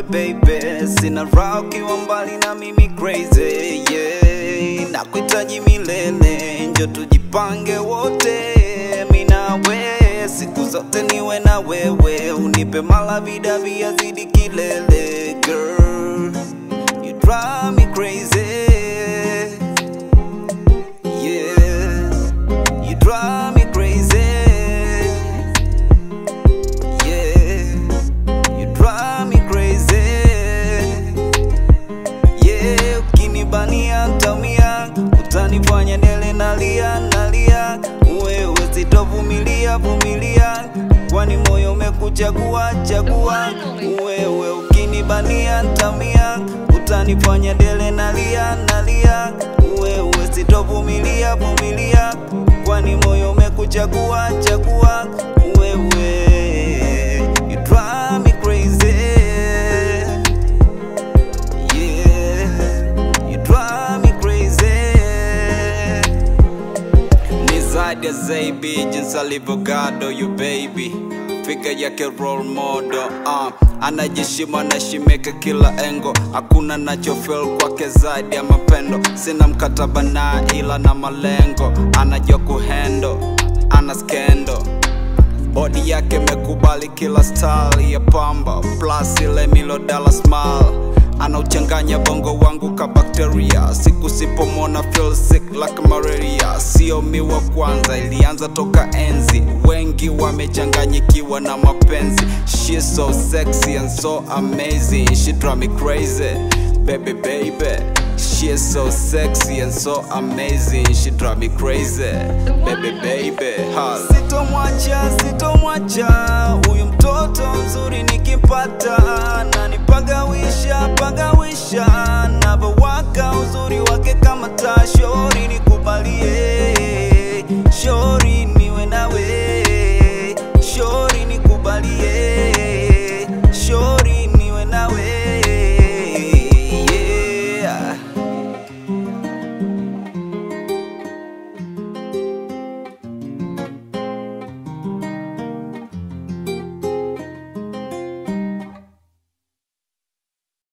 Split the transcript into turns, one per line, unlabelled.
baby, sina raha ukiwa mbali na mimi crazy yeah. Nakuhitaji milele, njo tujipange wote, mi nawe siku zote niwe na wewe, unipe malavida viazidi kilele girl, you drive me crazy yeah, you drive me crazy yeah, you drive me crazy yeah, ukinibania ntaumia, utanifanya nele nalia nalia, wewe sitovumilia vumilia, kwani moyo umekuchagua chagua, wewe ukinibania ntaumia, utanifanya dele nalia nalia, wewe sitovumilia vumilia, kwani moyo umekuchagua chagua, wewe you drive me crazy yeah, you drive me crazy. Ni zaidi ya Zaybi, jinsi alivyogado you baby, figa yake role model uh. Anajishima anashimika kila engo, hakuna nachofeel kwake zaidi ya mapendo. Sina mkataba na ila na malengo, anajua kuhendo, ana skendo Body yake mekubali kila style ya pamba plus ile milodala smile anauchanganya bongo wangu ka bakteria siku sipomona feel sick like malaria sio mi wa kwanza ilianza toka enzi wengi wamechanganyikiwa na mapenzi she so sexy and so amazing she drive me crazy baby baby She is so sexy and so amazing She drive me crazy Baby baby Holla. Sitomwacha, sitomwacha Huyu mtoto mzuri nikimpata Na nipagawisha, pagawisha Navowaka uzuri wake kama tashori